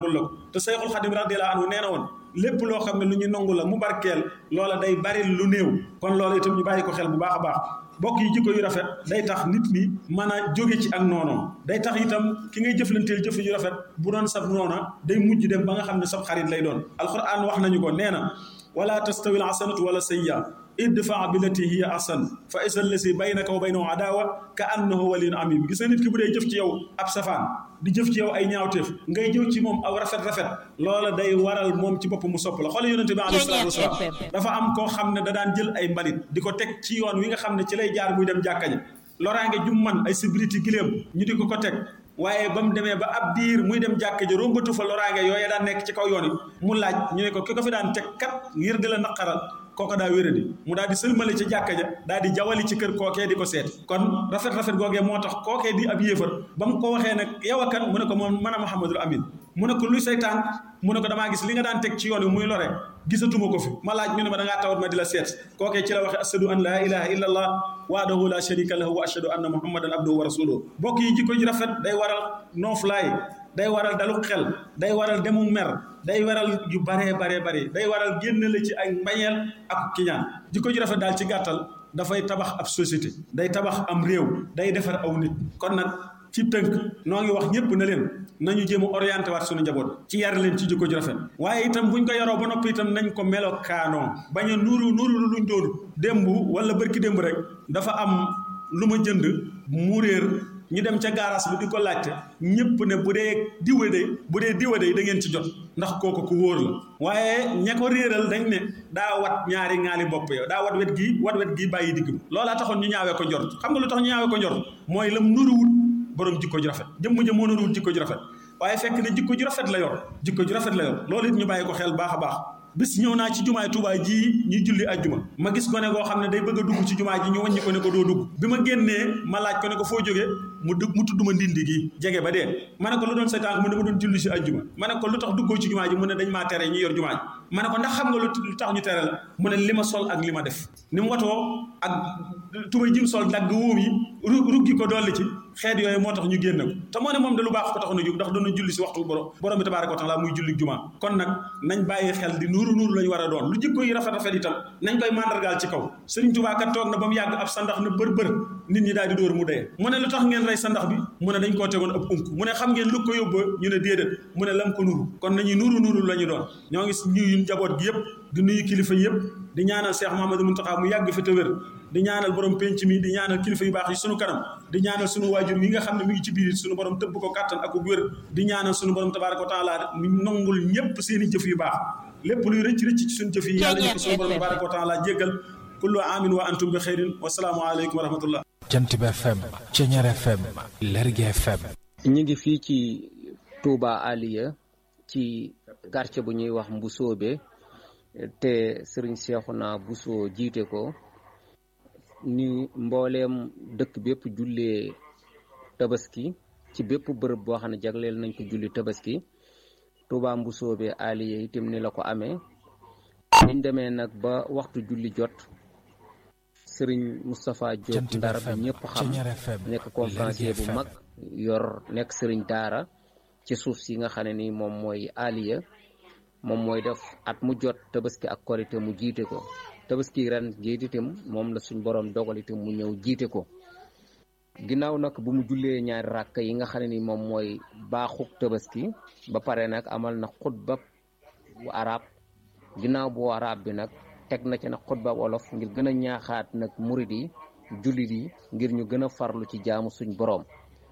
nangul la ko te Sayxul Xadim radiyallahu anhu nee na woon lépp loo xam ne lu ñu nangu la mu barkeel loola day bari lu néew kon loola itam ñu bàyyi ko xel bu baax a baax bokk yi jikko yu rafet day tax nit ñi mën a jóge ci ak noonoom day tax itam ki ngay jëflanteel jëf yu rafet bu doon sab noona day mujj dem ba nga xam ne sab xarit lay doon alquran wax nañu ko nee na wala tastawi al hasanatu wala sayya idfa billati hiya ahsan fa isa allasi baynaka wa baynahu adawa ka annahu waliyun amim gis nga nit ki bu dee jëf ci yow ab safaan di jëf ci yow ay ñaawteef ngay jëw ci moom aw rafet rafet loola day waral moom ci bopp mu sopp la xoolal yonente bi alayhi salaatu wasalaam dafa am koo xam ne da daan jël ay mbalit di ko teg ci yoon wi nga xam ne ci lay jaar muy dem jàkka ji loraange jum man ay sibiliti giléem ñu di ko ko teg waaye ba mu demee ba ab diir muy dem jàkka ji rombatu fa loraange yooye daan nekk ci kaw yoon yi mu laaj ñu ne ko ki ko fi daan teg kat ngir di la naqaral kooko daa wéradi mu daal di sëlmale ci jàkka ja daal di jawali ci kër kookee di ko seet kon rafet rafet googee moo tax kookee di ab yéefar ba mu ko waxee nag yow a kan mu ne ko moom mën a Muhammadul Amin mu ne ko luy say tànk mu ne ko damaa gis li nga daan teg ci yoon wi muy lore gisatuma ko fi ma laaj ñu ne ma da ngaa tawat ma di la seet kookee ci la waxe ashadu an laa ilaha illa allah wahdahu la sharika lahu wa ashadu anna muhammadan abduhu wa rasuluhu bokk yi jikko ji rafet day waral nooflaay day waral dalu xel day waral demu mer day waral yu baree baree bari day waral génn la ci ay mbañeel ak kiñaan jikko ji rafet daal ci gàttal dafay tabax ab société day tabax am réew day defar aw nit kon nag ci tënk noo ngi wax ñëpp na leen nañu jéem a orienté waat suñu njaboot ci yar leen ci jikko ji rafet waaye itam buñ ko yaroo ba noppi itam nañ ko melokaanoo bañ a nuuru nuuru luñ doon démb wala bërki démb rek dafa am lu ma jënd mu réer ñu dem ca gaaraas bi di ko laajte ñëpp ne bu dee diwa de bu dee diwa de da ngeen ci jot ndax kooku ku wóor la waaye ña ko réeral dañ ne daa wat ñaari ŋaali bopp yow daa wat wet gii wat wet gii bàyyi digg bi loolaa taxoon ñu ñaawee ko njort xam nga lu tax ñu ñaawee ko njort mooy lam nuruwul borom jikko ju rafet jëmm ja moo nuruwul jikko ju rafet waaye fekk ne jikko ju rafet la yor jikko ju rafet la yor loolu it ñu bàyyi ko xel baax a baax bis ñëw naa ci jumaay Tuubaa ji ñuy julli ajjuma ma gis gone goo xam ne day bëgg a dugg ci jumaa ji ñu wàññi ko ne ko doo dugg bi ma génnee ma laaj ko ne ko foo jógee mu dugg mu tudd ma ndindi gi jege ba dee ma ne ko lu doon say tànk mu ne ma doon julli si ajjuma ma ne ko lu tax duggoo ci jumaa ji mu ne dañ maa tere ñu yor jumaa ji ma ne ko ndax xam nga lu tax ñu tere la mu ne li ma sol ak li ma def ni mu watoo ak tubay jim sol dagg wóom yi ruggi ko dolli ci xeet yooyu moo tax ñu génn ko te moo ne moom de lu baax ko taxoon a jóg ndax doon julli si waxtu borom borom bi tabaaraka wa taala muy julli jumaa kon nag nañ bàyyi xel di nuuru nuuru lañu war a doon lu jikko yi rafet rafet itam nañ koy mandargaal ci kaw Sëriñ Tuubaa kat toog na ba mu yàgg ab sandax na bër bër nit ñi daal di dóor mu dee mu ne lu tax ngeen rey sandax bi mu ne dañ koo tegoon ab unk mu ne xam ngeen lu ko yóbba ñu ne déedéet mu ne lam ko nuru kon nañuy nuuru nuuru la ñu doon ñoo ngi ñuyu njaboot gi yëpp di nuyu kilifa yëpp di ñaanal Cheikh Mouhamadou Mountakha mu yàgg fi te wér di ñaanal borom penc mi di ñaanal kilifa yu baax yi sunu kanam di ñaanal sunu waajur yi nga xam ne mi ngi ci biir sunu borom tëbb ko kàttan ak wér di ñaanal sunu borom tabaaraka wa taala mu nangul ñëpp seen i jëf yu baax lépp luy rëcc rëcc ci suñu jëf yi yàlla ñu ko sunu borom tabaaraka wa taala jéggal kullu aamin wa antum bi xeyrin wasalaamu aleykum wa rahmatullah jant bi FM Ceñeer FM Lergui FM ñu ngi fii ci Touba Aliya ci quartier bu ñuy wax Mbusoobe te sëriñ Seexuna Buso jiite ko ni mbooleem dëkk bépp jullee tabaski ci bépp bërëb boo xam ne jagleel nañ ko julli tabaski Touba Mbusoobe Aliya itam ni la ko amee niñ demee nag ba waxtu julli jot sëriñ Moustapha Diop Ndar bi ñëpp xam nekk conférencier bu mag yor nekk sëriñ daara ci suuf si nga xam ne ni moom mooy Aliya moom mooy def at mu jot tabaski ak korite mu jiite ko tabaski ren jiite itam moom la suñ borom dogal itam mu ñëw jiite ko ginnaaw nag bu mu jullee ñaari ràkk yi nga xam ne ni moom mooy baaxuk tabaski ba pare nag amal na xutba bu arab ginnaaw bu arab bi nag teg na ci nag xutba wolof ngir gën a ñaaxaat nag murid yi jullit yi ngir ñu gën a farlu ci jaamu suñ borom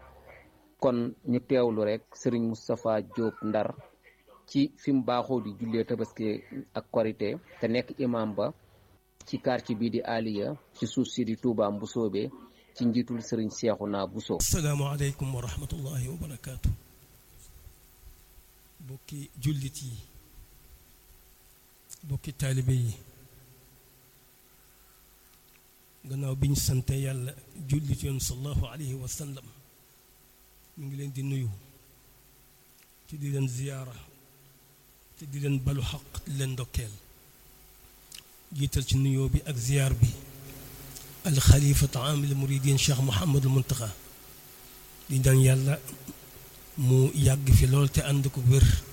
kon ñu teewlu rek sëriñ Moustapha Diop Ndar ci fi mu baaxoo di jullee tabaski ak korité te nekk imam ba ci quartier bii di Aliya ci suuf si di Touba Mbusoobe ci njiitul sëriñ Seexuna Buso asalaamaaleykum wa rahmatullahi wa barakaatu bokki jullit yi bokki taalibe yi gannaaw bi ñu sante yàlla jullit yoon sallallahu alayhi wa sallam mu ngi leen di nuyu ci di leen ziyaara te di leen balu xaq di leen ndokkeel jiital ci nuyoo bi ak ziyaar bi alxalifatu amil muridin cheikh Mouhamadul Muntaxa di ñaan yàlla mu yàgg fi lool te ànd ko wér